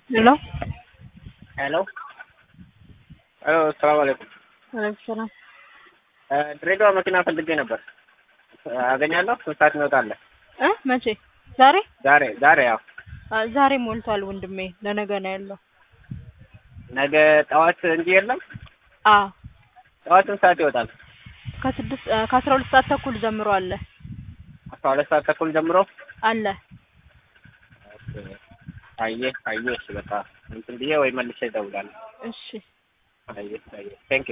ሄሎ ሄሎ ሄሎ ሰላም አለይኩም። ወአለይኩም ሰላም። ድሬዳዋ መኪና ፈልጌ ነበር። አገኛለሁ? ስንት ሰዓት እንወጣለን? እ መቼ? ዛሬ? ዛሬ ዛሬ ያው አ ዛሬ ሞልቷል ወንድሜ፣ ለነገ ነው ያለው። ነገ ጠዋት እንጂ የለም። አ ጠዋት ስንት ሰዓት ይወጣል? ከስድስት እ ከአስራ ሁለት ሰዓት ተኩል ጀምሮ አለ አስራ ሁለት ሰዓት ተኩል ጀምሮ አለ። አየህ አየህ፣ እሺ በቃ እንትን ብዬ ወይ መልሼ እደውላለሁ። እሺ አየህ አየህ፣ ቴንክ